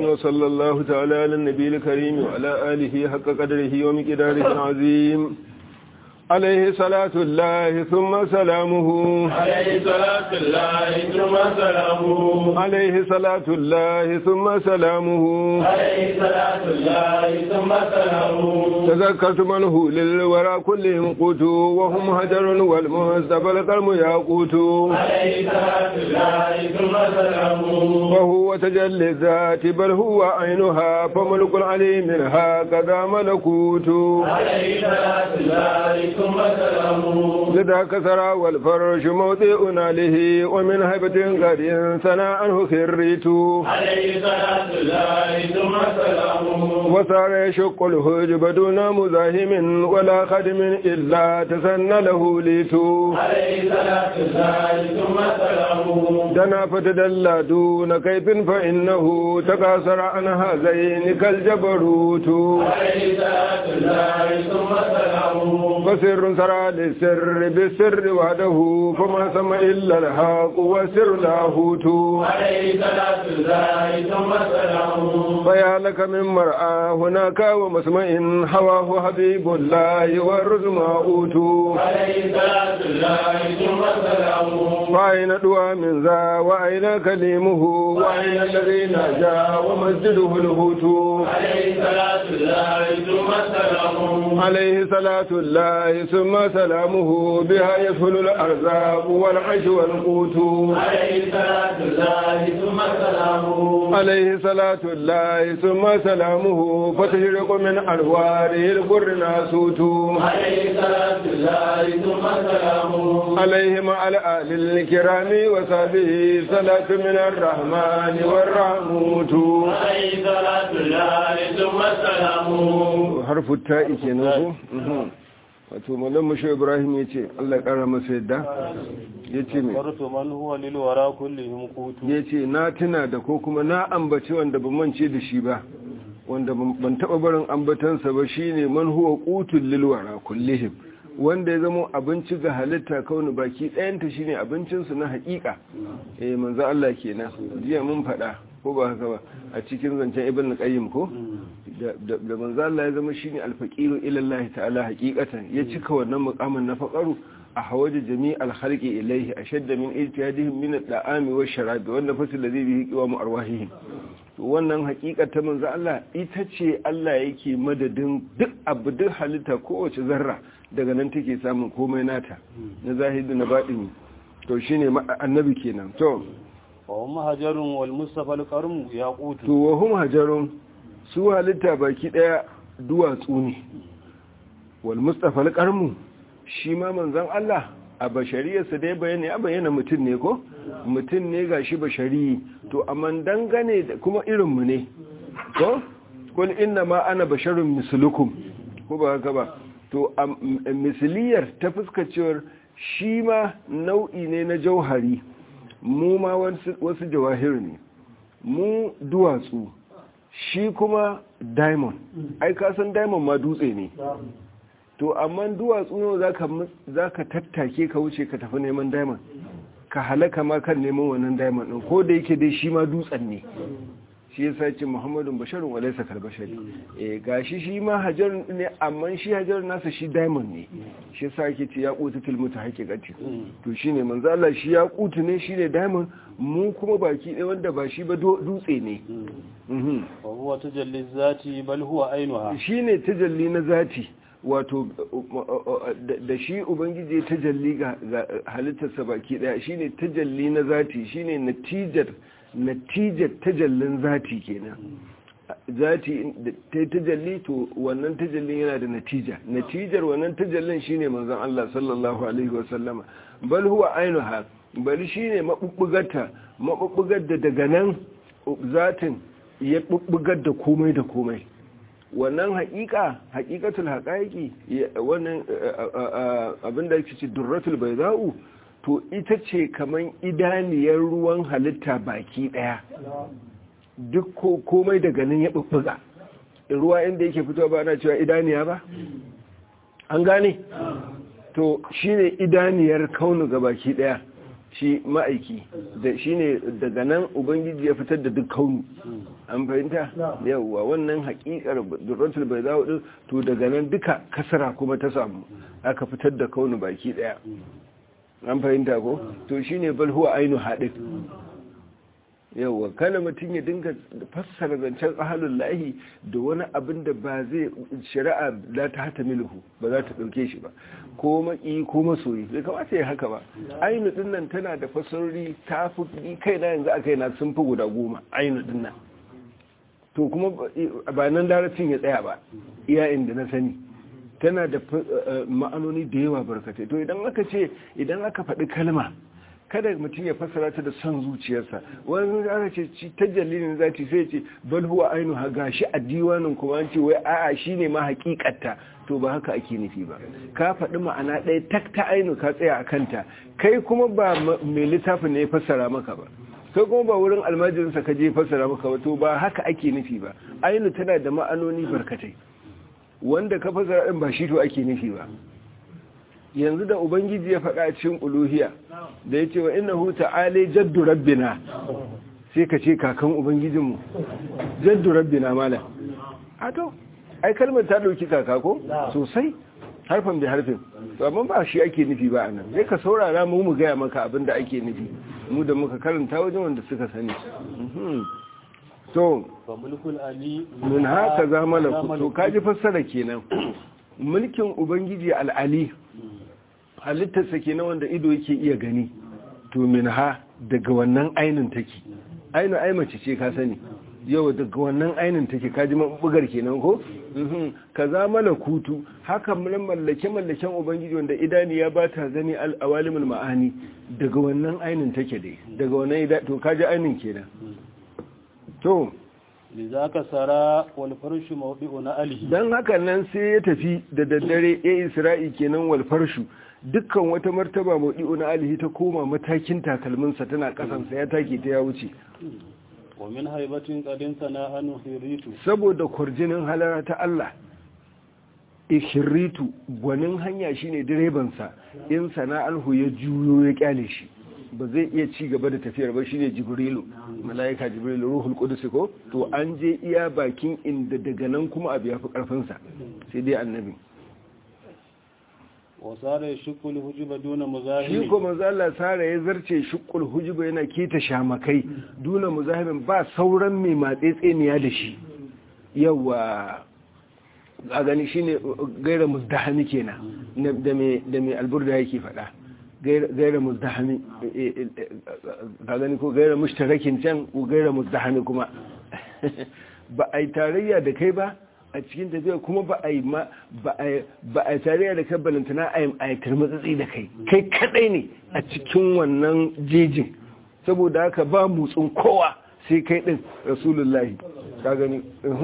وصلى الله تعالى على النبي الكريم وعلى آله حق قدره ومقداره العظيم عليه صلاة الله ثم سلامه عليه صلاة الله ثم سلامه عليه صلاة الله ثم سلامه عليه صلاة الله ثم سلامه تذكرت منه للورى كلهم قوت وهم هجر والمهزب القلم ياقوت عليه صلاة الله ثم سلامه وهو تجلي الذات بل هو عينها فملك العلي منها كذا ملكوت عليه صلاة الله ثم سلامه لذاك سرى والفرش موطئ له ومن هبة قد سنى عنه خريت عليه صلاة الله ثم سلامه وصار يشق الهجب دون مزاحم ولا خدم إلا تسن له ليت عليه صلاة الله ثم سلامه دنا فتدلى دون كيف فإنه تكاثر عن هذين كالجبروت عليه صلاة الله ثم سلامه فسر سرى للسر بالسر وحده فما سمى إلا الحق وسر لاهوت عليه صلاة الله ثم سلامه فيا لك من مرأى هناك ومسمع هواه حبيب الله والرزم أوت عليه صلاة الله ثم سلامه فأين دعا من ذا وأين كليمه وأين الذي نجا ومسجده الهوت عليه صلاة الله ثم سلامه عليه صلاة الله ثم سلامه بها يسهل الأرزاق والعيش والقوت عليه صلاة الله ثم سلامه عليه صلاة الله ثم سلامه فتشرق من أنواره البر ناسوت عليه صلاة الله ثم سلامه عليه مع الآل الكرام وصحبه صلاة من الرحمن والرحموت عليه صلاة الله ثم سلامه حرف التاء kenan ko wato mallam mushe ibrahim yace Allah ya kara masa yadda yace me farto man huwa lil wara kullihim qutu yace na tuna da ko kuma na ambaci wanda ban mance da shi ba wanda ban taba barin ambatansa ba shine man huwa qutul lil wara kullihim wanda ya zama abinci ga halitta kauni baki ɗayanta shine abincinsu na haƙiƙa eh manzo Allah kenan jiya mun faɗa ko ba haka ba a cikin zancen ibn qayyim ko da manzo Allah ya zama shine alfaqiru ila Allah ta'ala haqiqatan ya cika wannan muqamin na faqaru a hawaje jami'al khalqi ilayhi ashadda min ijtihadihim min ad-da'ami wash-sharabi wanda fasil ladhi bihi qiwamu arwahihim to wannan haqiqatan manzo Allah ita ce Allah yake madadin duk abu duk halitta kowace zarra daga nan take samun komai nata na zahiri na baɗini to shine annabi kenan to wa hum hajarun wal mustafa al qarm yaqutu to wa hum hajarun su halitta baki daya duwatsu ne wal mustafa al qarm shi ma manzon Allah a bashariyarsa dai bayani ya bayyana mutum ne ko mutum ne gashi bashari to amma dangane da kuma irin mu ne ko kul inna ma ana basharun mislukum ko ba haka ba to misiliyar ta fuskacewar shi ma nau'i ne na jauhari mu ma wasu jawahir ne mu duwatsu shi kuma diamond ai kasan diamond ma dutse ne to amma duwatsu ne za ka tattake ka wuce ka tafi neman diamond ka halaka ma kan neman wannan diamond ɗin ko da yake dai shi ma dutsen ne shi ya sace muhammadun basharun wa laisa kal bashari eh gashi shi ma hajarun ne amma shi hajarun nasa shi diamond ne shi yasa yake ce ya qutu til mutahaqiqati to shine manzo Allah shi ya qutu ne shine diamond mu kuma baki ɗaya wanda ba shi ba dutse ne mhm wa huwa tajalli zati bal huwa ainuha shine tajalli na zati wato da shi ubangiji tajalli ga halittarsa baki daya shine tajalli na zati shine natijar natijar tajallin zati kenan zati ta tajalli to wannan tajallin yana da natija natijar wannan tajallin shine manzon Allah sallallahu alaihi wasallama bal huwa ainuha bal shine mabubbugarta mabubbugar da daga nan zatin ya bubbugar da komai da komai wannan haƙiƙa haƙiƙatul haƙaƙi wannan abinda yake ce durratul bayda'u to ita ce kaman idaniyar ruwan halitta baki daya duk komai daga nan ya bubbuga ruwa inda yake fitowa ba ana cewa idaniya ba an gane to shine idaniyar kaunu ga baki daya shi ma'aiki da shine daga nan ubangiji ya fitar da duk kaunu an fahimta yawwa wannan haƙiƙar durratul bai zawo din to daga nan duka kasara kuma ta samu aka fitar da kaunu baki daya an fahimta ko to shine bal huwa ainu hadin yawwa kana mutum ya dinga fassara zancen ahalun lahi da wani abin da ba zai shari'a za ta hata milhu ba za ta ɗauke shi ba ko maki ko masoyi bai kamata ya haka ba ainu din nan tana da fassarori ta fi kai na yanzu a kai na sun fi guda goma ainu din nan to kuma ba nan larabcin ya tsaya ba iya inda na sani tana da ma'anoni da yawa barkatai to idan aka ce idan aka faɗi kalma kada mutum ya fassara ta da son zuciyarsa wani aka ce ta jalilin zati sai ce bal huwa ainu ha gashi a diwanin kuma an ce wai a'a shine ma hakikatta to ba haka ake nufi ba ka faɗi ma'ana ɗaya tak ta ainu ka tsaya a kanta kai kuma ba mai littafin ne ya fassara maka ba kai kuma ba wurin almajirinsa ka je fassara maka ba to ba haka ake nufi ba ainu tana da ma'anoni barkatai wanda ka fassara ɗin ba shi to ake nufi ba yanzu da ubangiji ya faɗa cikin uluhiya da ya ce wa ina huta ale jaddu rabbina sai ka ce kakan ubangijinmu jaddu rabbina mala a to ai kalmar ta ɗauki kaka ko sosai harfan da harfin amma ba shi ake nufi ba anan sai ka saurara mu mu gaya maka abin da ake nufi mu da muka karanta wajen wanda suka sani to min haka zamana to kaji fassara kenan mulkin ubangiji al'ali halittarsa ke na wanda ido yake iya gani to min ha daga wannan ainin take ainu ai mace ce ka sani yau daga wannan ainin take kaji mabugar kenan ko ka za mana kutu haka mun mallake mallaken ubangiji wanda idani ya bata gani al-awalimul ma'ani daga wannan ainin take dai daga wannan to kaji ainin kenan to lizaka sara wal farshu mawdi'u na alihi dan haka nan sai ya tafi da daddare ya isra'i kenan wal farshu dukkan wata martaba mawdi'u na alihi ta koma matakin takalminsa tana kasansa ya take ta ya wuce wa min haibatin qadin sana'anu hiritu saboda kurjinin halara ta Allah ishiritu gwanin hanya shine direban sa in sana'anhu ya juyo ya kyale shi ba zai iya ci gaba da tafiyar ba shine jibrilu malaika jibrilu ruhul qudus ko to an je iya bakin inda daga nan kuma abu yafi karfin sa sai dai annabi wasara ya shukul hujuba duna muzahimi shi ko manzo Allah sara ya zarce shukul hujuba yana kita shamakai duna muzahimin ba sauran mai matsetseniya da shi yawa a gani shine gaira muzdahami kenan da mai da mai alburda yake faɗa gaira muzdahami ka gani ko gaira mushtarakin can ko gaira muzdahami kuma ba a yi tarayya da kai ba a cikin tafiya kuma ba a yi ba a tarayya da kai balantana a yi turmutsatsi da kai kai kadai ne a cikin wannan jejin saboda haka ba mutsun kowa sai kai din rasulullahi ka gani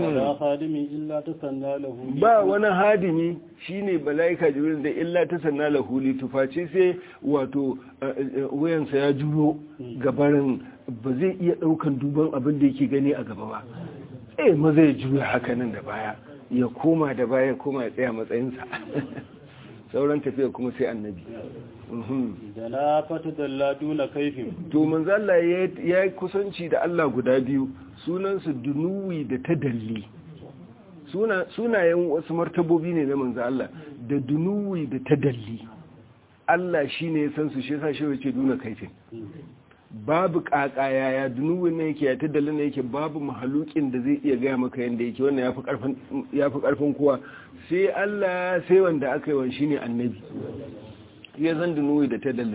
ba wani hadimi shine malaika jibril da illa ta sanna lahu li tufaci sai wato wayansa ya juro gabarin ba zai iya daukan duban abin da yake gani a gaba ba eh ma zai juya hakanan da baya ya koma da baya koma ya tsaya matsayinsa sauran tafiya kuma sai annabi da na fata dalla duna kaifin to manzo Allah ya yi kusanci da Allah guda biyu sunansu dunuwi da tadalli sunayen wasu martabobi ne na manzo Allah da dunuwi da tadalli Allah shine ya san su shi yasa shi yake duna kaifin babu kakaya ya dunuwin ne yake ya taddalin ne yake babu mahalukin da zai iya gaya maka yadda yake wannan ya fi karfin kowa sai Allah sai wanda aka yi wa shi ne annabi ya zan dunuwi da taddalin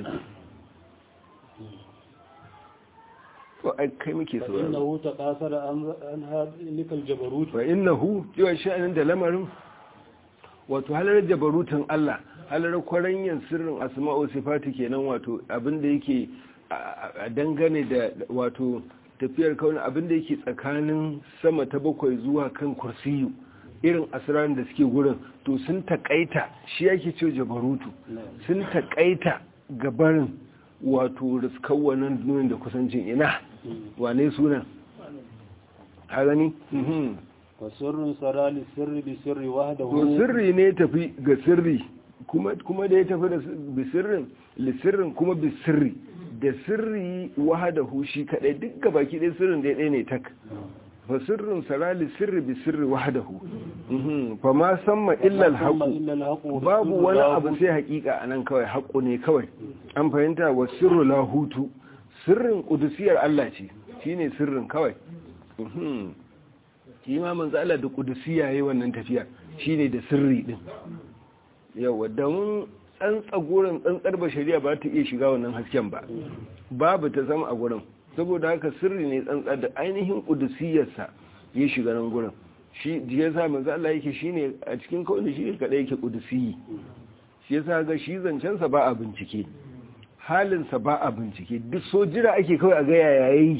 ko ai kai muke so innahu taqasara an hadlikal jabarut fa innahu yawa sha'anin da lamarin wato halar jabarutan Allah halar kwaranyan sirrin asma'u sifati kenan wato abinda yake a dangane da wato tafiyar kauna abinda yake tsakanin sama ta bakwai zuwa kan kursiyu irin asirar da suke gurin to sun takaita shi yake ce jabarutu sun takaita gabarin wato riskan wannan duniyar da kusancin ina wane sunan a gani wa sirrin sarali sirri bi sirri wahdahu to sirri ne tafi ga sirri kuma kuma da ya tafi da bi sirrin li sirrin kuma bi sirri da sirri wahadahu shi kadai duk gabaki ɗaya sirrin da ɗaya ne tak fa sirrin sarali sirri bi sirri wahadahu Mhm. fa ma samma illa al-haqu babu wani abu sai hakika anan kawai haƙo ne kawai an fahimta wa sirru lahutu sirrin kudusiyar Allah ce shine sirrin kawai Mhm. shi ma manzo Allah da kudusiya yayi wannan tafiya shine da sirri din yawa da mun tsantsa gurin tsantsar bashariya ba ta iya shiga wannan hasken ba babu ta zama a gurin saboda haka sirri ne tsantsa da ainihin kudusiyarsa ya shiga nan gurin shi ya sa manzo Allah yake shine a cikin kawai shi ne kadai yake kudusiyi shi yasa ga shi zancensa ba a bincike halinsa ba a bincike duk so jira ake kawai a ga yaya yayi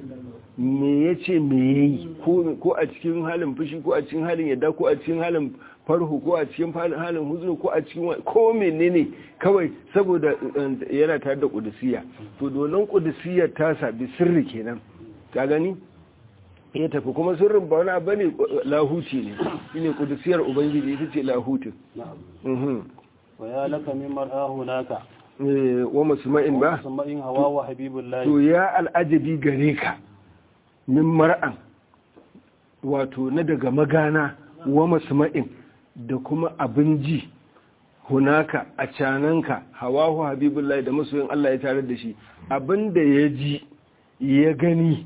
me ya ce me ya yi ko a cikin halin fushi ko a cikin halin yadda ko a cikin halin farhu ko a cikin halin huzuru ko a cikin ko menene kawai saboda yana tare da kudusiya to donon kudusiyar tasa bi sirri kenan ka gani ya tafi kuma sirrin ba wani abu ne lahuti ne shine kudusiyar ubangiji ita ce lahutin wa ya laka min mar'ahu naka wa masma'in ba masma'in hawa wa habibullahi to ya al'ajabi gare ka min mar'an wato na daga magana wa masma'in da kuma abin ji hunaka a cananka hawahu habibullahi da masoyin Allah ya tare da shi abin da ya ji ya gani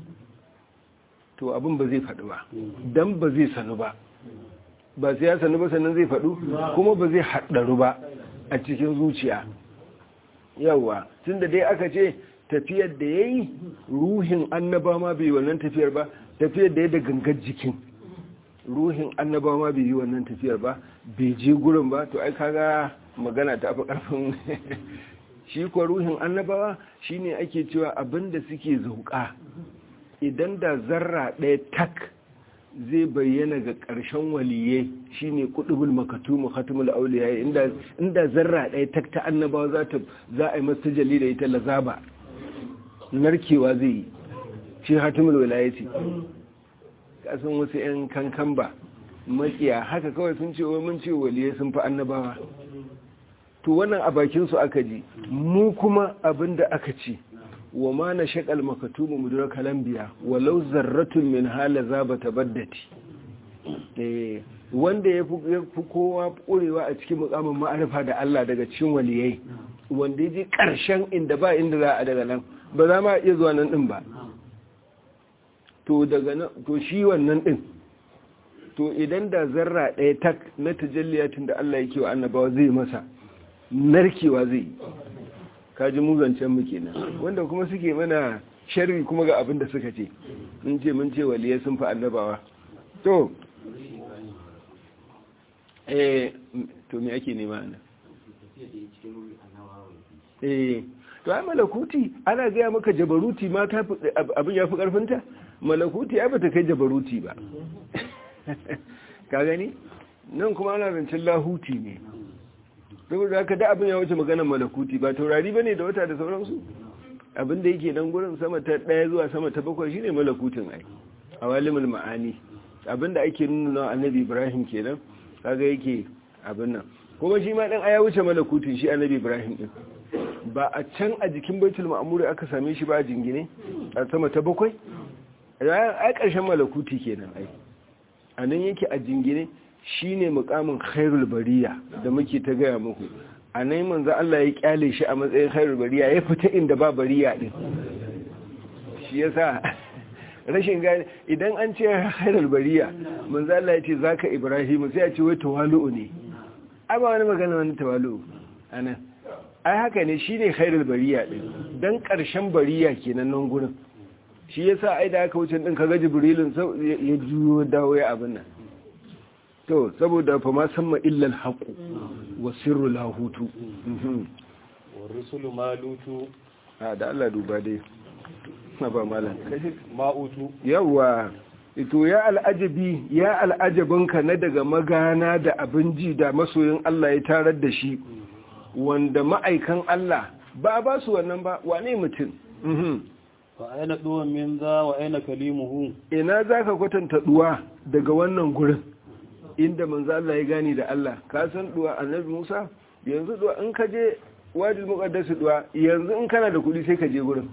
to abin ba zai faɗi ba don ba zai sanu ba ba sai ya sanu ba sannan zai faɗu kuma ba zai haɗaru ba a cikin zuciya yawa tun da dai aka ce tafiyar da ya yi ruhin annaba ma bai wannan tafiyar ba tafiyar da ya da gangar jikin ruhin annaba ma bai yi wannan tafiyar ba bai je gurin ba to ai kaga magana ta fi karfin shi kuwa ruhin annabawa shine ake cewa abinda suke zauka idan da zarra ɗaya tak zai bayyana ga ƙarshen waliye shine kudubul makatumu khatimul auliya inda inda zarra ɗaya tak ta annabawa za ta za a yi masa jalli da ita lazaba narkewa zai yi shi hatimul wilayati kasan wasu 'yan kankan ba makiya haka kawai sun ce wai mun ce waliyai sun fi annabawa to wannan a bakinsu aka ji mu kuma abin da aka ce wa ma na shaƙal makatumu mudurar kalambiya walau zarratun min hala za ba ta baddati wanda ya fi kowa ƙurewa a cikin mukamin ma'arifa da Allah daga cikin waliyai wanda ya ji ƙarshen inda ba inda za a daga nan ba za ma iya zuwa nan ɗin ba to daga nan to shi wannan ɗin to idan da zarra ɗaya tak na tajalliyatin da Allah yake wa annabawa zai masa narkewa zai yi kaji muzancen mu kenan wanda kuma suke mana sharri kuma ga abin da suka ce mun ce mun ce waliyai sun fi annabawa to eh to me ake nema nan eh to ai malakuti ana gaya maka jabaruti ma ta abin ya fi karfinta malakuti ai bata kai jabaruti ba ka gani nan kuma ana zancen lahuti ne saboda haka da abin ya wuce maganar malakuti ba taurari bane da wata da sauransu abin da yake nan gurin sama ta daya zuwa sama ta bakwai shine malakutin ai awalimul ma'ani abin da ake nuna annabi ibrahim kenan kaga yake abin nan kuma shi ma dan aya wuce malakutin shi annabi ibrahim din ba a can a jikin baitul ma'mur aka same shi ba a jingine a sama ta bakwai ai karshen malakuti kenan ai anan yake a jingine shine mukamin khairul bariya da muke ta gaya muku anan manzo Allah ya kyale shi a matsayin khairul bariya ya fita inda ba bariya din shi yasa rashin gane idan an ce khairul bariya manzo Allah ya ce zaka ibrahim sai ya ce wai tawalu ne ai ba wani magana wani tawalu anan ai haka ne shine khairul bariya din dan karshen bariya kenan nan gurin shi yasa ai da aka wuce din kaga jibrilin ya juyo dawo ya abin nan to saboda fa ma samma illa alhaqu wa sirru lahutu wa rusulu malutu a da Allah duba dai na ba malam ma'utu yawa ito ya al'ajabi ya al'ajabinka na daga magana da abin ji da masoyin Allah ya tarar da shi wanda ma'aikan Allah ba ba su wannan ba wane mutum fa aina duwan min za wa aina kalimuhu ina zaka kwatanta duwa daga wannan gurin inda manzo Allah ya gani da Allah ka san duwa annabi Musa yanzu duwa in ka je wadil muqaddas duwa yanzu in kana da kudi sai ka je gurin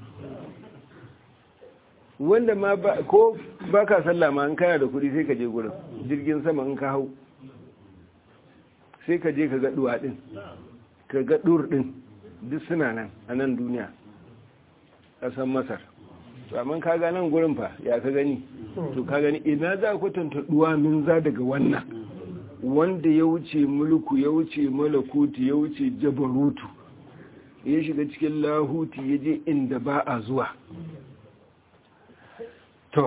wanda ma ba ko baka sallah ma in kana da kudi sai ka je gurin jirgin sama in ka hau sai ka je ka ga duwa din ka ga dur din duk suna nan a nan duniya ƙasar masar to amma ka ga nan gurin fa ya ka gani to ka gani ina za ku tantaduwa min za daga wannan wanda ya wuce mulku ya wuce malakuti ya wuce jabarutu ya shiga cikin lahuti ya je inda ba a zuwa to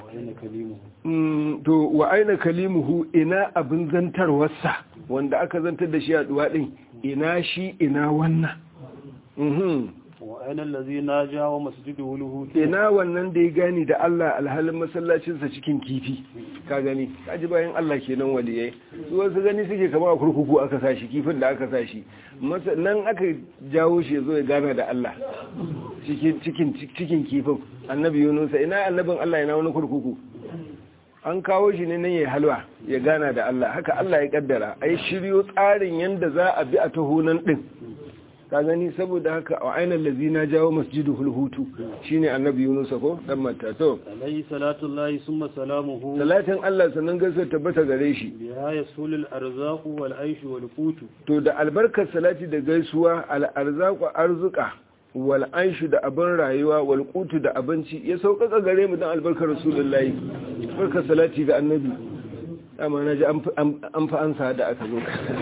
to wa aina kalimuhu ina abin zantarwarsa wanda aka zantar da shi a duwa din ina shi ina wannan wa'anan lazi na jawo masjidu huluhutu ina wannan da ya gani da Allah alhalin masallacinsa cikin kifi ka gani kaji bayan Allah kenan waliyai su wasu gani suke kama a kurkuku aka sashi kifin da aka sashi nan aka jawo shi zo ya gana da Allah cikin cikin kifin annabi yunusa ina annabin Allah ina wani kurkuku an kawo shi ne nan ya halwa ya gana da Allah haka Allah ya kaddara ai shiryo tsarin yanda za a bi a tahonan din ka gani saboda haka a ainihin lazina jawo masjidu hulhutu shine annabi yunusa ko dan mata to alayhi salatu llahi summa salamuhu salatin Allah sannan gaisuwa tabbata gare shi biha yasulul arzaqu wal aishu wal qutu to da albarkar salati da gaisuwa al arzaqu arzuka wal aishu da abin rayuwa wal qutu da abinci ya sauƙaƙa gare mu dan albarkar rasulullahi barkar salati ga annabi amma naji an fa ansa da aka zo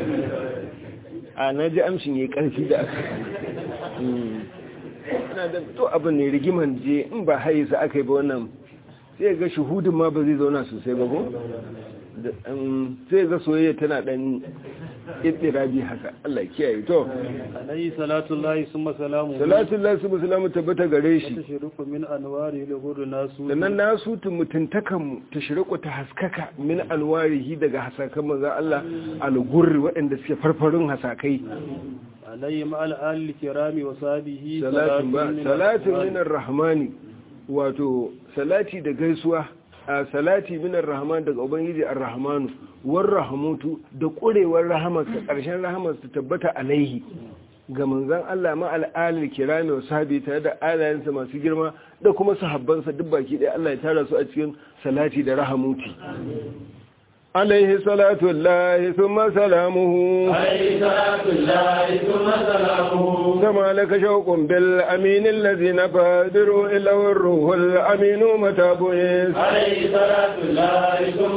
a na ji amshin ya karfi da aka na da to abin ne rigiman je in ba haisa aka yi ba wannan sai ga shuhudin ma ba zai zauna sosai ba ko sai ga soyayya tana dan ittirabi haka Allah kiyaye to alayhi salatu llahi summa salamuhu salatu llahi summa salamu tabbata gare shi tashruqu min anwari al nasu sannan nasu mutuntakan mu tashruqu ta haskaka min anwarihi daga hasakan manzo Allah al-gurri waɗanda suke farfarin hasakai alayhi ma al kirami wa sahbihi salatu min ar-rahmani wato salati da gaisuwa a salati minar rahman daga ubangiji ar-rahmanu war rahmutu da kurewar rahamarsa karshen rahamarsa tabbata alaihi ga manzon Allah ma al'alil kirami wa sahabi tare da alayensa masu girma da kuma sahabbansa duk baki ɗaya Allah ya tara su a cikin salati da rahamuti عليه صلاة الله ثم سلامه عليه صلاة الله ثم سلامه كما لك شوق بالأمين الذي نفادر إلا الروح الأمين متى بئس عليه صلاة الله ثم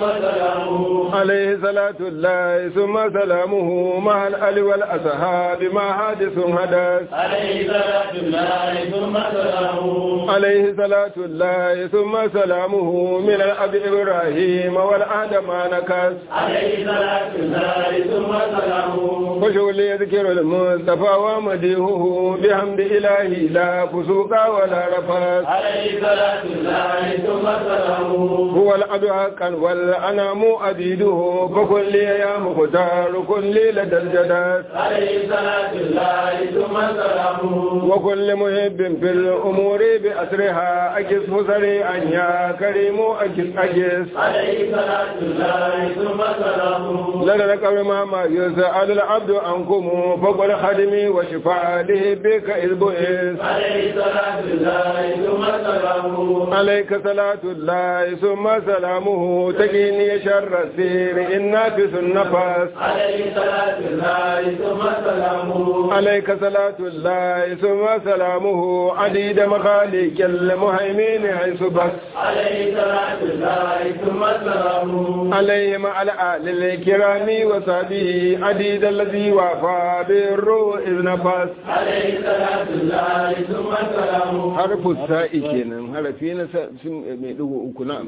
سلامه عليه صلاة الله ثم سلامه مع الأل والأصحاب ما حادث حدث عليه صلاة الله ثم سلامه عليه صلاة الله ثم سلامه من الأب إبراهيم والآدم نكس عليه صلاة الله ثم سلامه وشغل يذكر المصطفى ومديهه بحمد إلهي لا فسوق ولا رفث عليه صلاة الله ثم سلامه هو العبد حقا والأنام أبيده فكل يا مختار كل لدى الجدد عليه صلاة الله ثم سلامه وكل محب في الأمور بأسرها أجس سريعا يا كريم أجس أجس عليه صلاة الله ثم سلامه لنا قبل ما يسأل العبد عنكم فقل خدمي وشفاعته بك إذ بئس عليه صلاة الله ثم سلامه عليك صلاة الله ثم سلامه تقيني شر السير إنك النفس عليه صلاة الله ثم سلامه عليك صلاة الله ثم سلامه عديد مخاليك المهيمين حيث بس عليه صلاة الله ثم سلامه عليه مع الآل الكرام وصحبه عديد الذي وافى بالروح إذ نفس عليه صلاة الله ثم سلامه حرف الساء kenan harafi na mai dugu uku na'am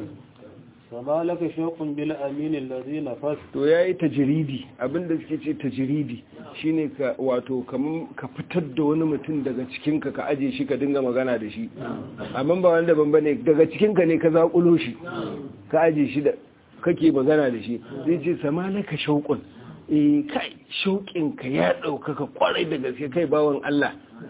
sama laka shauqun bil amin allazi nafas to yayi tajridi abinda suke ce tajridi shine ka wato kaman ka fitar da wani mutum daga cikin ka ka aje shi ka dinga magana da shi amma ba wanda ban bane daga cikin ka ne ka zakulo shi ka aje shi da kake magana da shi zai ce sama laka shauqun eh kai shauƙin ka ya ɗaukaka kwarai da gaske kai bawan Allah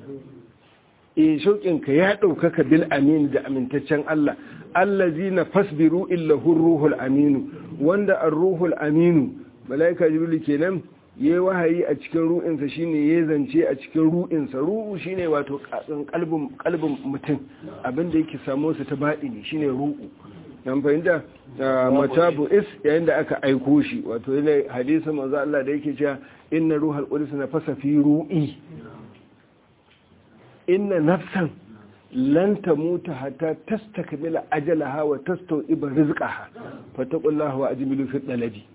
e shauƙinka ya ɗaukaka bil amin da amintaccen Allah allazi na fasbiru illa ruhul aminu wanda an ruhul aminu malaika jibrilu kenan yayi wahayi a cikin ru'insa shine yayi zance a cikin ru'insa ru'u shine wato kalbin kalbin mutum abinda yake samu su ta baɗi ne shine ru'u nan fahimta matabu is yayin da aka aiko shi wato yana hadisi manzo Allah da yake cewa inna ruhal qudus nafasa fi ru'i inna nafsan lan tamuta hatta tastakmila ajalaha wa tastawiba rizqaha fattaqullaha wa ajmilu fi talabi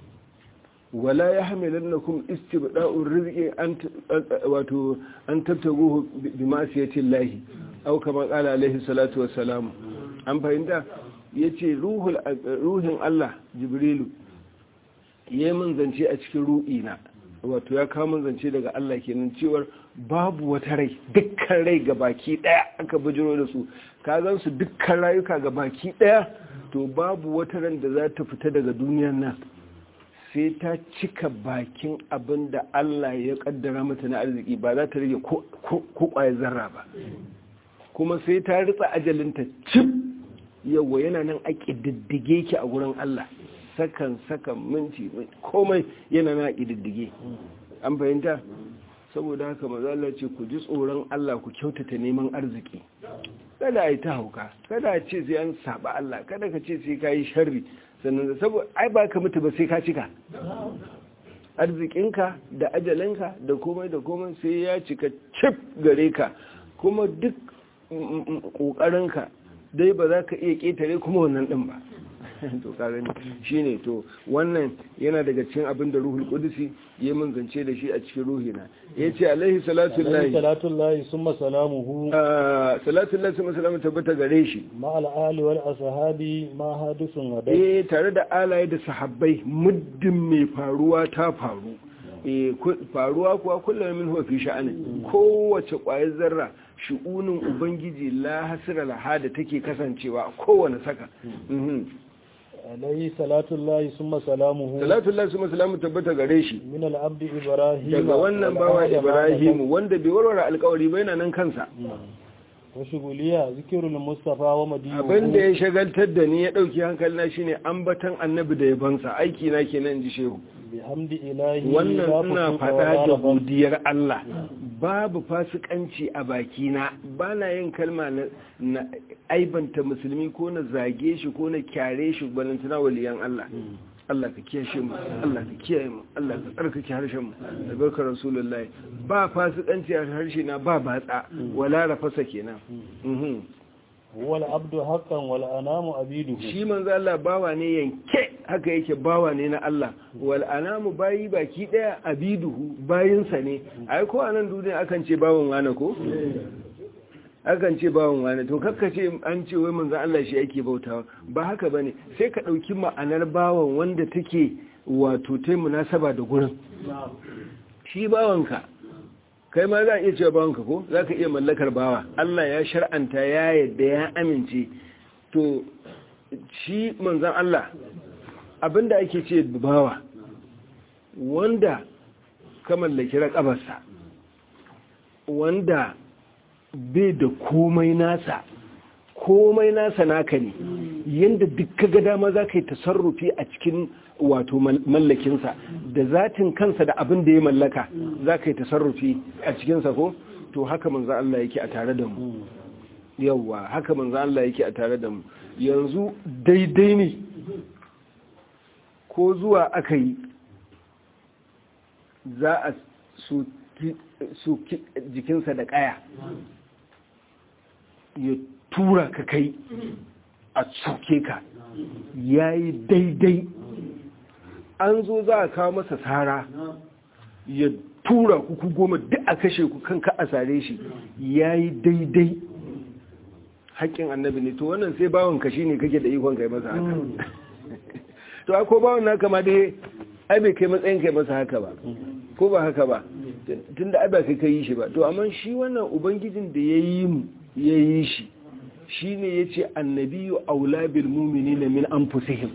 wala yahmilannakum istibda'u rizqi an wato an tabtaguhu bi ma'siyati llahi aw kama qala alaihi salatu wassalam an fahimta yace ruhul ruhin Allah jibrilu yayin mun zance a cikin ru'ina wato ya kawo mun zance daga Allah kenan cewar babu wata rai dukkan rai ga baki daya aka bujiro da su ka zan su dukkan rayuka ga baki daya to babu wata ran da za ta fita daga duniyar nan sai ta cika bakin abin da Allah ya kaddara mata na arziki ba za ta rage ko kwaye zarra ba kuma sai ta ritsa ajalinta cip yawa yana nan a ƙididdige ki a gurin Allah sakan sakan minti komai yana na ƙididdige an fahimta saboda haka mazala ce ku ji tsoron Allah ku kyautata neman arziki kada a yi ta hauka kada a ce sai an saba Allah kada ka ce sai ka yi sharri sannan da saboda ai ba ka mutu ba sai ka cika arzikinka da ajalinka da komai da komai sai ya cika cif gare ka kuma duk ƙoƙarinka dai ba za ka iya ƙetare kuma wannan ɗin ba to kaga shine to wannan yana daga cikin abin da ruhul qudusi ya mun zance da shi a cikin ruhina yace alaihi salatu lillahi salatu lillahi summa salamuhu salatu lillahi summa salamu tabbata gare shi ma al ali wal ashabi ma hadisun wada eh tare da alaye da sahabbai muddin mai faruwa ta faru eh faruwa kuwa kullum min huwa fi sha'ani kowace ƙwayar zarra shi'unin ubangiji la hasira laha da take kasancewa a kowane saka alayhi salatullahi summa salamuhu salatullahi summa salamu tabbata gare shi min al-abdi ibrahim daga wannan bawa ibrahim wanda bai warware alkawari ba yana nan kansa wa shuguliya zikirul mustafa wa madina abinda ya shagaltar da ni ya dauki hankalina shine ambatan annabi da yabansa aiki na kenan ji shehu bihamdi ilahi wannan ina faɗa da godiyar Allah babu fasikanci a bakina ba na yin kalma na aibanta musulmi ko na zage shi ko na kyare shi balantana waliyan Allah Allah ka kiyashe mu Allah ka kiyaye mu Allah ka tsarkake harshen mu da barkar rasulullahi ba fasikanci a harshe na ba batsa wala rafasa kenan wal abdu haqqan wal anamu abiduhu shi manzo Allah bawa ne yanke haka yake bawa ne na Allah wal anamu bayi baki daya abiduhu bayinsa ne ai ko anan duniya akan ce bawan wani ko akan ce bawan wani to kakkace an ce wai manzo Allah shi yake bautawa ba haka bane sai ka dauki ma'anar bawan wanda take wato tai munasaba da gurin shi bawanka kai ma za a iya cewa bawanka ko za ka iya mallakar bawa Allah ya shar'anta ya yadda ya amince to shi manzan Allah abinda ake ce bawa wanda ka mallaki raƙabarsa wanda bai da komai nasa komai nasa naka ne yadda duk ga dama za ka yi tasarrufi a cikin wato mallakinsa da zatin kansa da abin da ya mallaka za ka yi tasarrufi a cikinsa ko to haka manzan Allah yake a tare da mu yawwa haka manzan Allah yake a tare da mu yanzu daidai ne ko zuwa aka yi za a su jikinsa da kaya ya tura ka kai a tsoke ka ya yi daidai an zo za a kawo masa tsara ya tura kuku goma duk a kashe ku kanka a sare shi ya yi daidai haƙƙin annabi ne to wannan sai bawon kashi ne kake da ikon kai masa haka to a ko bawon naka ma dai ai bai kai matsayin kai masa haka ba ko ba haka ba tun da ai ba kai kai shi ba to amma shi wannan ubangijin da ya yi mu ya yi shi shi ne ya ce annabiyu aula bil mumini na min an fusihim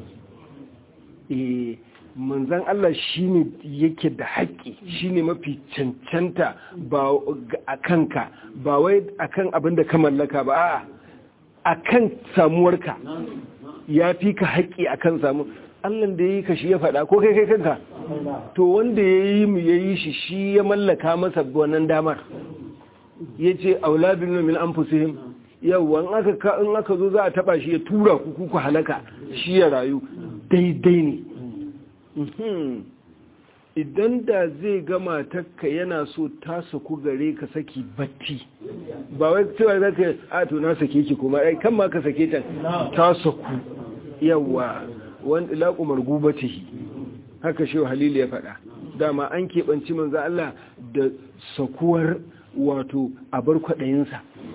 manzan Allah shi ne yake da haƙƙi shi ne mafi cancanta ba a kanka ba wai a kan abin da ka mallaka ba a kan samuwarka ya fi ka haƙƙi a kan samu Allah da ya yi ka shi ya faɗa ko kai kai kanka to wanda ya yi mu ya yi shi shi ya mallaka masa wannan damar ya ce auladun min anfusihim yawwa in aka in aka zo za a taba shi ya tura ku ku halaka shi ya rayu daidai ne idan da zai gama takka yana so ta saku gare ka saki batti ba wai cewa za ka a to na sake ki kuma ai kan ma ka sake ta ta saku yawa wanda laƙumar gubatihi haka shi halilu ya faɗa dama an keɓanci manzo Allah da sakuwar wato abar kwaɗayinsa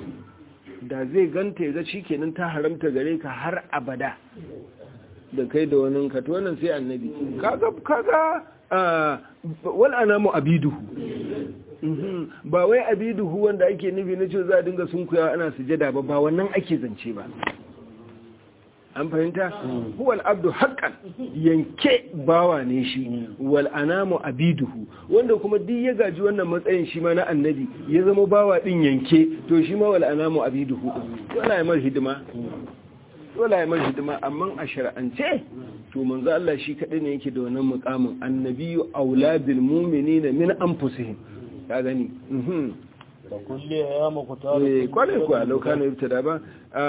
da zai ganta ya ga shi kenan ta haramta gare ka har abada da kai da wani ka to wannan sai annabi kaga kaga wal anamu abiduhu ba wai abiduhu wanda ake nufi na ce za a dinga sunkuya ana sujada ba ba wannan ake zance ba an fahimta huwal abdu haqqan yanke bawa ne shi wal anamu abiduhu wanda kuma duk ya gaji wannan matsayin shi ma na annabi ya zama bawa din yanke to shi ma wal anamu abiduhu dole ya mar hidima dole ya mar hidima amma a shar'ance to manzo Allah shi kadai ne yake da wannan muqamin annabiyyu aula bil mu'minina min anfusihim ka gani mhm wa kulli ya muqtar eh kwale ko lokana ibtada ba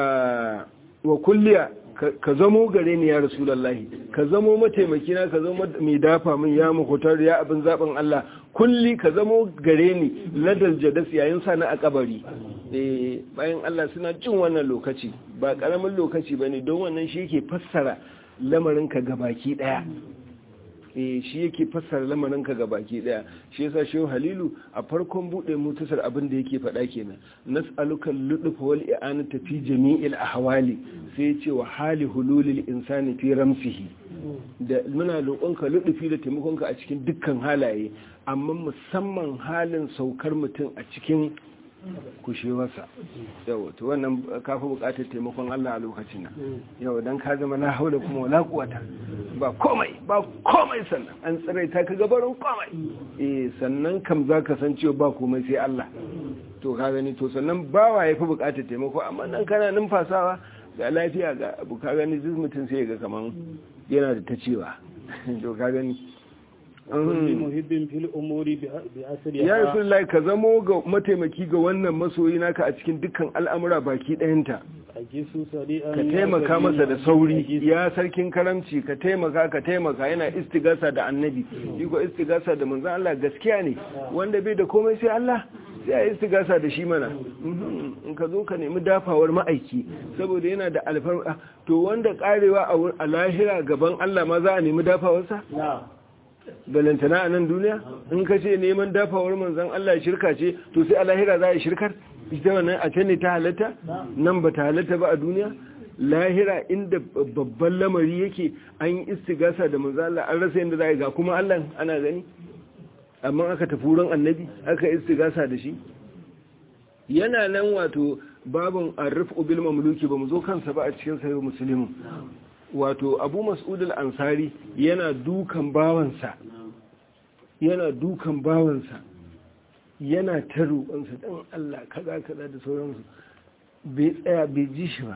wa kulliya ka zamo gare ni ya rasulullahi ka zamo mataimaki na ka zamo mai dafa min ya mukutar ya abin zaben Allah kulli ka zamo gare ni ladal jadas yayin sa na a kabari eh bayan Allah suna jin wannan lokaci ba karamin lokaci bane don wannan shi yake fassara lamarin ka gabaki daya eh shi yake fassara lamarin ka gabaki daya shi yasa shehu halilu a farkon bude mutasar abin da yake faɗa kenan nas'aluka ludfa wal i'anata fi jami'il ahwali sai yace wa hali hululil insani fi ramsihi da muna roƙonka ludufi da taimakonka a cikin dukkan halaye amma musamman halin saukar mutum a cikin kushewarsa yau to wannan kafa bukatar taimakon Allah a lokacin nan yau dan ka zama na haula kuma wala kuwata ba komai ba komai sannan an tsirai ta ka gabarin komai eh sannan kam za ka san cewa ba komai sai Allah to ka gani to sannan bawa ya fi bukatar taimako amma nan kana numfasawa ga lafiya ga abu ka gani duk mutum sai ga kaman yana da ta cewa to ka gani kulli muhibbin fil umuri bi asriha ya rasulullahi ka zamo ga mataimaki ga wannan masoyi naka a cikin dukkan al'amura baki ɗayanta ajisu sadi'an ka taimaka masa da sauri ya sarkin karamci ka taimaka ka taimaka yana istigasa da annabi shi ko istigasa da manzon Allah gaskiya ne wanda bai da komai sai Allah sai a istigasa da shi mana in ka zo ka nemi dafawar ma'aiki saboda yana da alfarma to wanda karewa a lahira gaban Allah ma za a nemi dafawarsa balantana a nan duniya in ka ce neman dafawar manzan Allah shirka ce to sai a lahira za a shirkar ita wannan a can ne ta halatta nan ba ta halatta ba a duniya lahira inda babban lamari yake an yi istigasa da manzan Allah an rasa yadda za a yi ga kuma Allah ana gani amma aka tafi wurin annabi aka istigasa da shi yana nan wato babin arif bil mamluki ba mu zo kansa ba a cikin sahih muslimin wato abu mas'ud al-ansari yana dukan bawansa yana dukan bawansa yana ta roƙonsa dan Allah kaza kaza da sauransu bai tsaya bai ji shi ba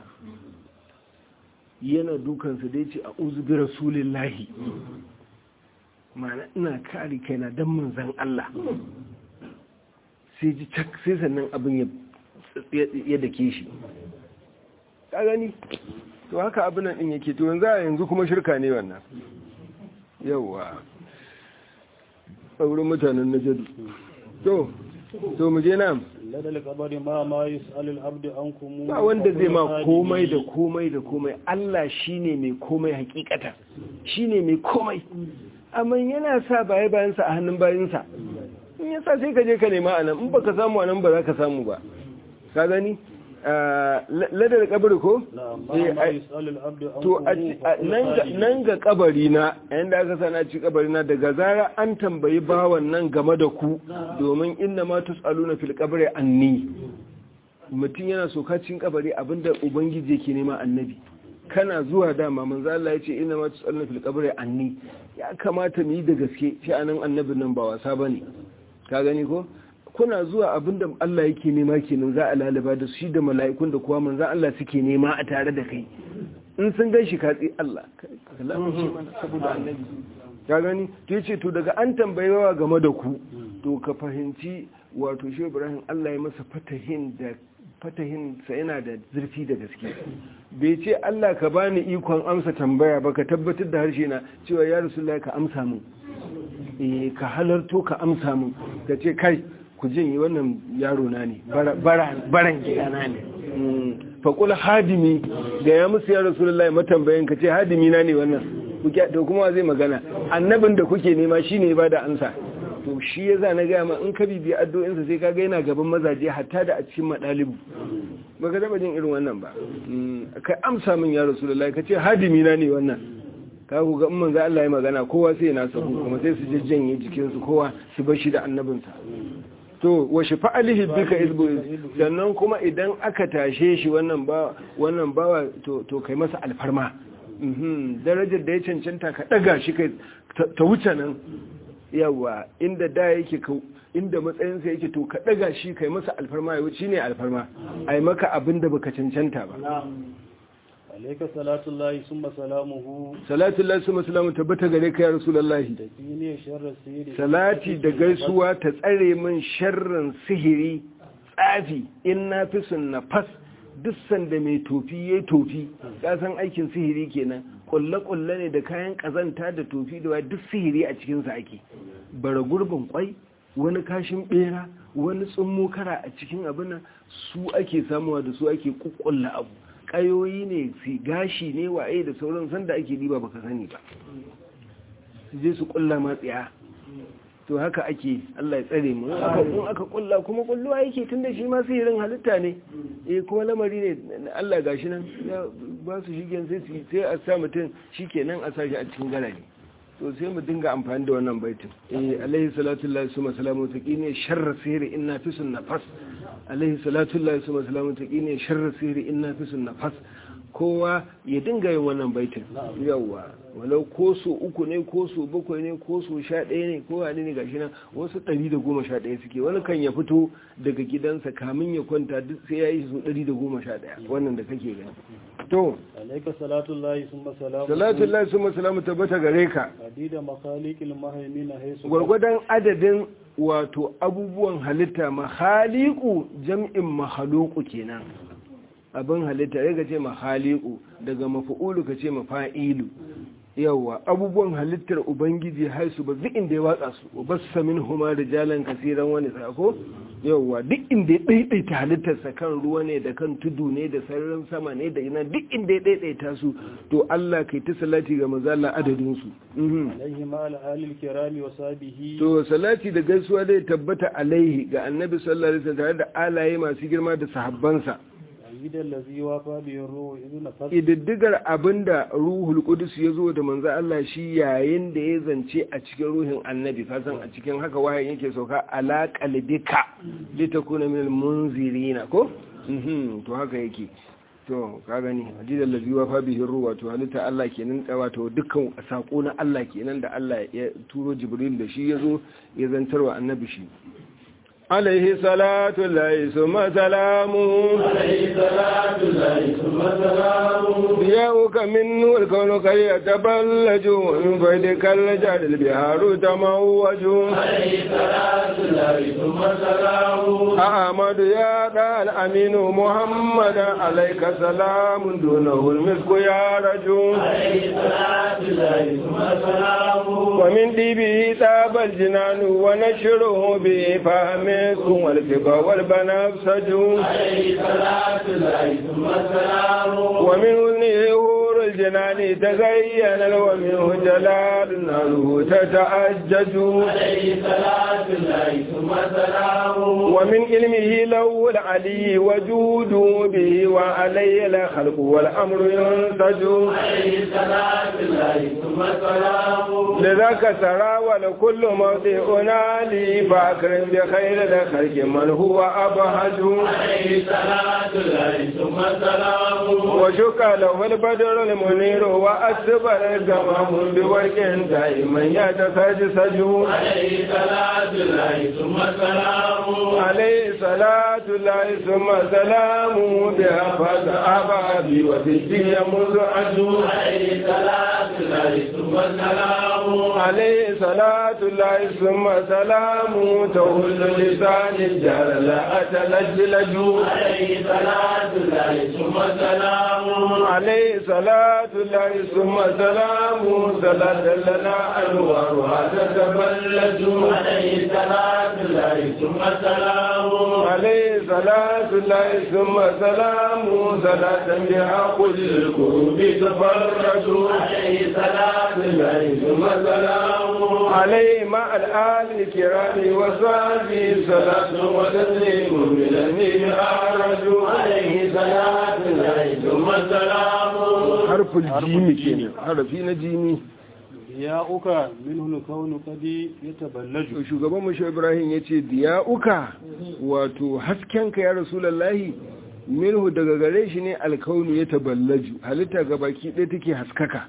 yana dukansa da yace a'udhu bi rasulillahi ma'ana ina kare kaina dan manzon Allah sai ji tak sai sannan abin ya dake shi ka gani to haka abin nan din yake to yanzu yanzu kuma shirka ne wannan yawa saurin mutanen najadu to to mu je nan ladal qabari ma ma yus'alul abdu ankum ba wanda zai ma komai da komai da komai Allah shine mai komai hakikata shine mai komai amma yana sa baye bayansa a hannun bayinsa in yasa sai ka je ka nema anan in baka samu anan ba za ka samu ba ka gani ladar kabari ko? to nan ga kabari na yadda aka sana ci kabari na daga zara an tambayi bawan nan game da ku domin inna ma tus'aluna fil kabari anni mutum yana sokacin kabari abinda ubangiji yake nema annabi kana zuwa dama manzo Allah yace inna ma tus'aluna fil kabari anni ya kamata mu yi da gaske shi anan annabin nan ba wasa bane ka gani ko kuna zuwa abinda Allah yake nema kenan za a lalaba da shi da mala'ikun da kuwa manzan Allah suke nema a tare da kai in sun gan shi katsi Allah kalamun shi mana saboda annabi ka gani to yace to daga an tambayewa game da ku to ka fahimci wato shi Ibrahim Allah ya masa fatahin da fatahin sa yana da zurfi da gaske bai ce Allah ka bani ikon amsa tambaya ba ka tabbatar da harshe na cewa ya Rasulullahi ka amsa min eh ka halarto ka amsa min ka ce kai ku jin wannan yaro na ne baran gidana ne faƙul hadimi ga ya musu ya Rasulullahi matambayin ka ce hadimi na ne wannan to kuma zai magana annabin da kuke nema shine ba da ansa to shi yasa na gaya ma in ka bibiya addu'insa sai kaga yana gaban mazaje hatta da a cikin madalibu baka taba jin irin wannan ba kai amsa min ya rasulullahi kace hadimi na ne wannan ka ku ga in ga Allah ya magana kowa sai ya nasa kuma sai su jajjanye jikin su kowa su bar shi da annabinsa to wa shafa'alihi bika izbu sannan kuma idan aka tashe shi wannan ba wannan bawa to to kai masa alfarma darajar da ya cancanta ka daga shi kai ta wuce nan yawa inda da yake inda matsayinsa yake to ka daga shi kai masa alfarma ya wuce ne alfarma a yi maka abin da baka cancanta ba alaika salatullahi summa salamuhu salatullahi summa salamu tabbata gare ka ya rasulullahi ne sharri sirri salati da gaisuwa ta tsare min sharrin sihiri tsafi in na fi sun nafas duk sanda mai tofi ya tofi ya san aikin sihiri kenan kulle-kulle ne da kayan kazanta da tofi da duk sihiri a cikinsa ake bara gurbin kwai wani kashin bera wani tsummo kara a cikin abin su ake samuwa da su ake kukkulla abu kayoyi ne su gashi ne waye da sauran sanda ake diba baka sani ba su je su kulla matsiya to haka ake Allah ya tsare mu in aka kulla kuma kulluwa yake tunda shi ma sihirin halitta ne eh kuma lamari ne Allah gashi nan ba su shigen sai su sai a sa mutum shikenan a sa shi a cikin garaje to sai mu dinga amfani da wannan baitin eh alaihi salatu lillahi summa salamu taqini sharra sihri inna fi nafas alaihi salatu lillahi summa salamu taqini sharra sihri inna fi nafas kowa ya dinga yin wannan baitin yawwa walau ko so uku ne ko so bakwai ne ko so sha ɗaya ne ko wani ne gashi nan wasu ɗari da goma sha ɗaya suke wani kan ya fito daga gidansa kamin ya kwanta duk sai ya yi so ɗari da goma sha ɗaya wannan da kake gani to alaika salatullahi summa salamuhu salatullahi summa salamu tabbata gare ka adida makhaliqil mahaimin haisu gwargwadon adadin wato abubuwan halitta mahaliku jam'in mahaluku kenan abin halitta ya ka ce mahaliku daga mafi'ulu ka ce mafa'ilu yawa abubuwan halittar ubangiji haisu ba duk inda ya watsa su ba su samin huma da jalan kasiran wani sako yawa duk inda ya ɗaiɗaita halittarsa kan ruwa ne da kan tudu ne da sararin sama ne da ina duk inda ya ɗaiɗaita su to Allah kai ta salati ga mazala adadin su alaihi ma al'alil kirami wa sabihi to salati da gaisuwa dai tabbata alaihi ga annabi sallallahu alaihi wasallam tare da alaye masu girma da sahabbansa gidan lazi wa fabiyin ruhu idu na fasa ididdigar abinda ruhul kudus ya zo da manzo Allah shi yayin da ya zance a cikin ruhin annabi kasan a cikin haka wahayin yake sauka ala qalbika litakuna minal munzirina ko mhm to haka yake to ka gani hadidan lazi wa fabihin ruhu wato halitta Allah kenan wato dukkan sako na Allah kenan da Allah ya turo jibril da shi yazo ya zantarwa annabi shi عليه صلاة الله ثم سلامه عليه صلاة الله ثم سلامه ضياؤك منه الكون قد يتبلج ومن فيدك الجاد البحار تموج عليه صلاة الله ثم سلامه أحمد يا دال أمين محمد عليك سلام دونه المسك يا رجل عليه صلاة الله ثم سلامه ومن ديبه تاب الجنان ونشره به فهم عليكم والفقه والبنفسج عليه صلاة الله ثم سلامه ومن وزنه هور الجنان تزين ومنه جلال ناره تتأجج عليه صلاة الله ثم سلامه ومن علمه لو العلي وجود به وعليه الخلق والأمر ينسج عليه صلاة الله ثم سلامه لذاك سرى ولكل موضع نالي فأكرم بخير الخلق من هو أبهج عليه صلاة الله ثم سلامه وشك له البدر المنير وأسبر الجمام بورك دائما يتسجسج عليه صلاة الله ثم سلامه عليه صلاة الله ثم سلامه بها فاز أبابي وفي الدنيا مزعج عليه صلاة الله ثم سلامه عليه صلاة الله ثم سلام تهل لسان الجهل أتلجلج عليه صلاة الله ثم سلام عليه صلاة الله ثم سلام صلاة لنا أنوارها تتبلج عليه صلاة الله ثم سلام عليه صلاة الله ثم سلام صلاة بها كل الكروب تفرج عليه صلاة الله ثم سلام عليه مع الآل الكرام وصحبه صلاة وتسليم من النبي أعرج عليه صلاة الله ثم سلام حرف الجيم كنا حرفي نجيمي ya uka minhu kaunu kadi yataballaju shugaban mashi ibrahim ya ce diya'uka wato haskenka ya rasulallahi minhu daga gare shi ne alkaunu ya taballaju halitta ga baki ɗaya take haskaka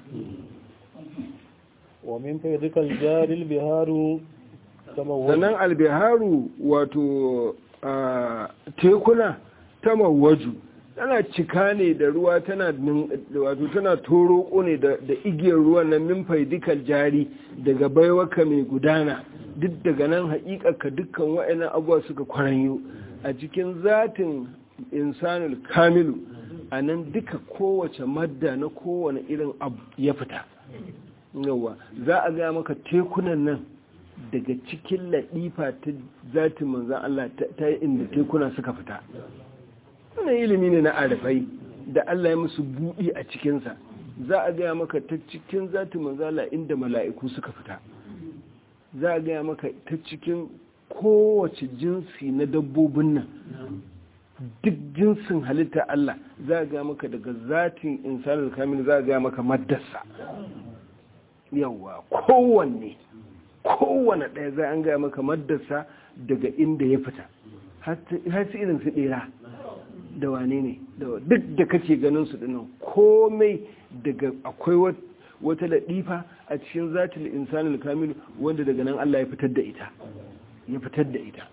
wa min faydikal jaril biharu tamawwal sannan albiharu wato a, tekuna ta mawaju tana cika ne da ruwa tana nin- wato tana toroko ne da da igiyar ruwan nan min faidikal jari daga baiwaka mai gudana duk daga nan haƙiƙaka dukkan wa'annan abuwa suka kwaranyo a cikin zatin insanul kamilu a nan duka kowace madda na kowane irin abu ya fita yawa za a gaya maka tekunan nan daga cikin laɗifa ta zatin manzan Allah ta- ta inda tekuna suka fita wannan ilimi ne na arifai da Allah ya musu buɗi a cikinsa za a gaya maka ta cikin zatin manzan Allah inda mala'iku suka fita za a gaya maka ta cikin kowace jinsi na dabbobin nan duk jinsin halitta Allah za a gaya maka daga zatin insanul kamil za a gaya maka maddarsa yawa kowanne kowane ɗaya za an gaya maka maddarsa daga inda ya fita har su irin su ɗera da wane ne da- duk da kake ganin su dinnan komai daga akwai wat- wata laɗifa a cikin zatil insanul kamil wanda daga nan Allah ya fitar da ita ya fitar da ita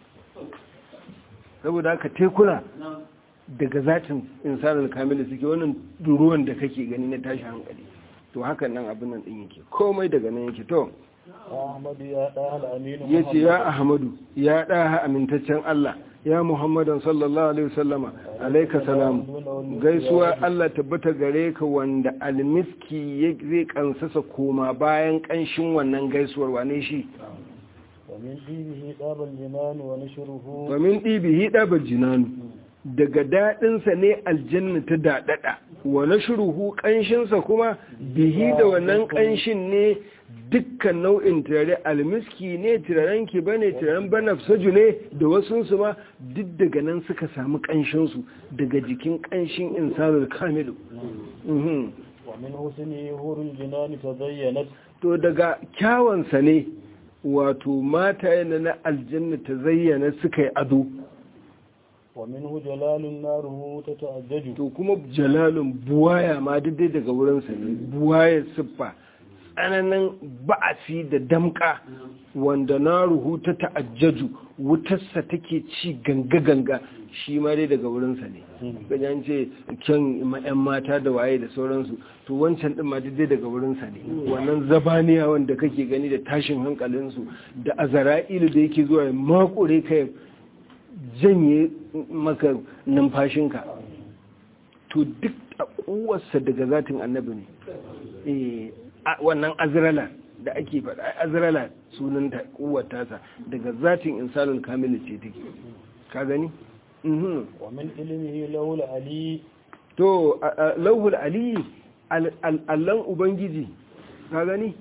saboda haka tekuna daga zatin insanul kamil suke wannan ruwan da kake gani na tashi hankali to hakan nan abin nan din yake komai daga nan yake to ahmadu ya da al aminu ya ce ya ahmadu ya ɗaha amintaccen Allah ya muhammadan sallallahu alaihi wasallama alaika salam gaisuwa Allah tabbata gare ka wanda almiski ya zai kansasa koma bayan kanshin wannan gaisuwar wane shi wa min dibihi dabal jinan wa nashruhu domin ɗibihi ɗaba jinanu daga daɗinsa ne aljanna ta daɗaɗa wa nashruhu ƙanshinsa kuma bihi da wannan ƙanshin ne dukkan nau'in turare almiski ne turaren ki bane turaren banafsaju ne da wasunsu ma duk daga nan suka samu ƙanshinsu daga jikin ƙanshin insanul kamilu Mhm. wa min husni hurul jinan tazayyanat to daga kyawansa ne wato mata yana na aljanna ta zayyana suka yi ado wa minhu jalalun naruhu tata'ajjaju to kuma jalalun buwaya ma duk dai daga wurinsa ne buwaya siffa tsananin ba'asi da damka wanda na ruhu ta ta'ajjaju wutarsa take ci ganga-ganga shi ma dai daga wurinsa ne ganyan ce kyan yan mata da waye da sauransu to wancan din ma duk dai daga wurinsa ne wannan zabaniya wanda kake gani da tashin hankalinsu da azara'ilu da yake zuwa ya makure ka ya janye maka numfashinka to duk a kowarsa daga zatin annabi ne Eh, a- wannan azrala da ake faɗa ai azrala sunan ta kuwar tasa daga zatin insanul kamil ce take ka gani mhm wa min ilmihi lawul ali to a- a- lauhul ali al- al- allan ubangiji ka gani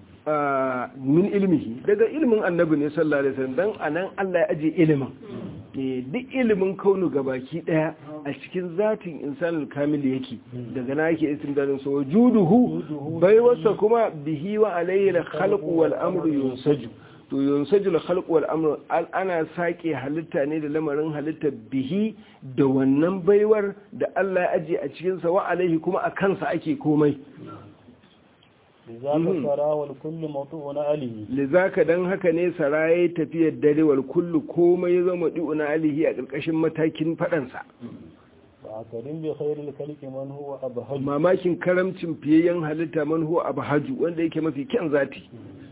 a, min ilmihi daga ilmin annabi ne sallallahu alaihi wasallam dan anan Allah ya aje ilimin Eh, duk ilimin kaunu gabaki daya a cikin zatin insanul kamil yake daga na yake istimdadin sa wujuduhu bai wasa kuma bihi wa alayhi al-khalqu wal amru yunsaju to yunsaju al-khalqu wal amru al- ana sake halitta ne da lamarin halitta bihi da wannan baiwar da Allah ya aje a cikin sa wa alaihi kuma a kansa ake komai لذاك سرى والكل موضوع عليه lizaka dan haka ne saraye tafiyar dare wal kullu komai ya zama di'una alihi a ƙarƙashin matakin faɗansa فأكرم بخير الخلق من هو أبهج mamakin karamcin fiyayyen halitta man huwa abhaju wanda yake mafi kyan zati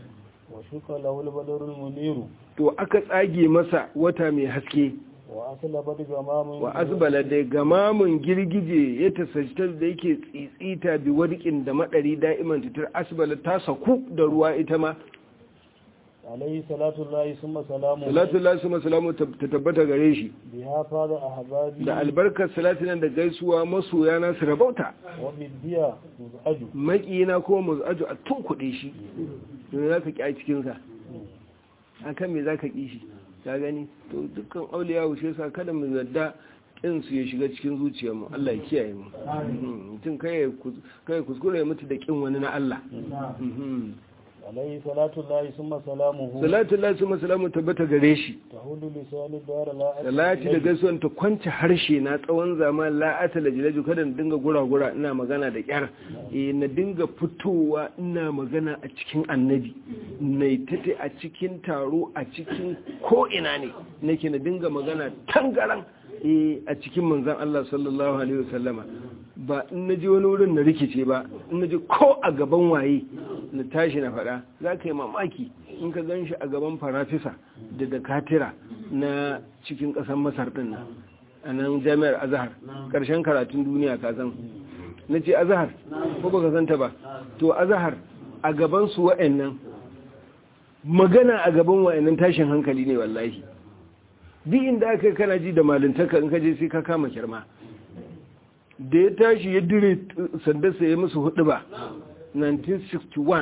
shuka lahul badarul muniru to aka tsage masa wata mai haske wa asala bad gamamun wa azbala da gamamun girgije ya tasashtar da yake tsitsita bi wadikin da madari da'iman titar asbala ta saku da ruwa ita ma alayhi salatu llahi summa salamu salatu lillahi summa salamu ta tabbata gare shi biha fada ahbabi da albarkar salati nan da gaisuwa masoya na su rabauta wa bidiya muzaju maƙina ko muzaju a tun kuɗe shi don za ka ƙi a cikinsa a kan me za ka ƙi shi ka gani to dukkan auliya wuce sa kada mu yadda ƙin su ya shiga cikin zuciyarmu Allah ya kiyaye mu Mhm. mutum kai ya kus- kai ya kuskure ya mutu da ƙin wani na Allah Mhm. alayhi salatu llahi summa salamuhu salatu lillahi summa salamu tabbata gare shi tahulu lisani dara la salati da gaisuwan ta kwance harshe na tsawon zaman la'ata da jilaju kada na dinga gura-gura ina magana da kyar eh na dinga fitowa ina magana a cikin annabi na tate a cikin taro a cikin ko'ina ne nake na dinga magana tangaran eh a cikin manzan Allah sallallahu alaihi wasallama ba in na ji wani wurin na rikice ba in na ji ko a gaban waye na tashi na faɗa za ka yi mamaki in ka gan shi a gaban farafisa da dakatira na cikin ƙasar masar ɗin nan a nan jami'ar azahar ƙarshen karatun duniya ka san na ce azahar ko ba ka santa ba to azahar a gaban su wa'annan magana a gaban wa'annan tashin hankali ne wallahi duk inda aka yi kana ji da malintaka in ka je sai ka kama kirma da ya tashi ya dire sandarsa ya musu hudu ba 1961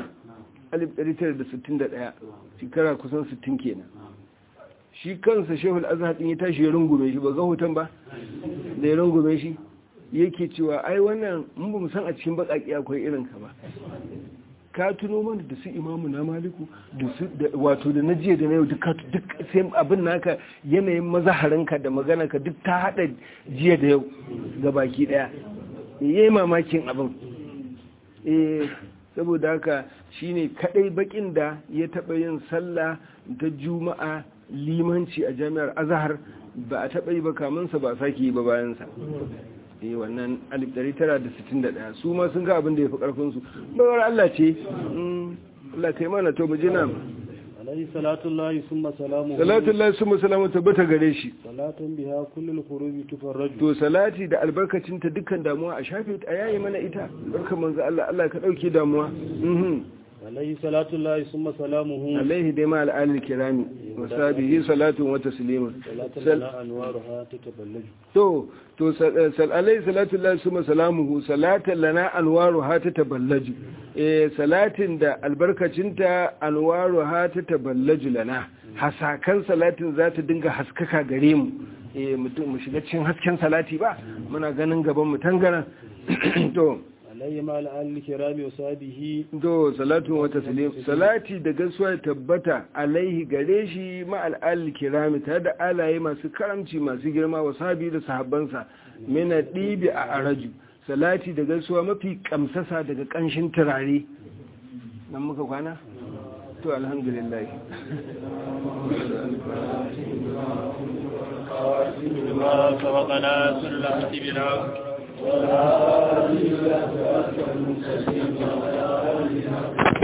1961 shekara kusan 60 kenan shi kansa shehul azhar din ya tashi ya rungume shi ba ga hoton ba da ya rungume shi yake cewa ai wannan mun ba mu san a cikin bakaki akwai irin ka ba ka tuno mana da su imamu na maliku da su da wato da na jiya da na yau duk ka- duk sai abin naka yanayin mazaharinka da maganarka duk ta hada jiya da yau ga baki daya yayi mamakin abin eh saboda haka shine kadai bakin da ya taba yin sallah ta juma'a limanci a jami'ar azhar ba a taba yi ba kamansa ba sake yi ba bayansa eh wannan 1961 su ma sun ga abin da ya fi karfin su bawar Allah ce Mm, Allah kai mana to mu ji nan alayhi salatu llahi summa salamuhu salatu lillahi summa salamu tabbata gare shi salatun biha kullul khurubi tufarraju to salati da albarkacinta dukkan damuwa a shafe ta a yayi mana ita barkan manzo Allah Allah ka dauke damuwa mhm alayhi salatu llahi summa salamuhu alaihi dai ma al'alil kirami wa sabihi salatu wa taslimun salatun Sal- la anwaruha tataballaju to to sal sal- alaihi salatu lillahi summa salamuhu salatan lana anwaru ha ta taballaju eh salatin da albarkacinta anwaru ha ta taballaju lana hasakan salatin za ta dinga haskaka gare mu eh mutum mu shiga cikin hasken salati ba muna ganin gaban mu tangaran to alayhi ma al kirami wa sahbihi do salatu wa taslim salati da gaisuwa ya tabbata alaihi gare shi ma al'al kirami tare da alaye masu karamci masu girma wa sahabi da sahabbansa mina dibi a araju salati da gaisuwa mafi kamsasa daga kanshin turare nan muka kwana to alhamdulillah ما سبقنا سر الحق بنا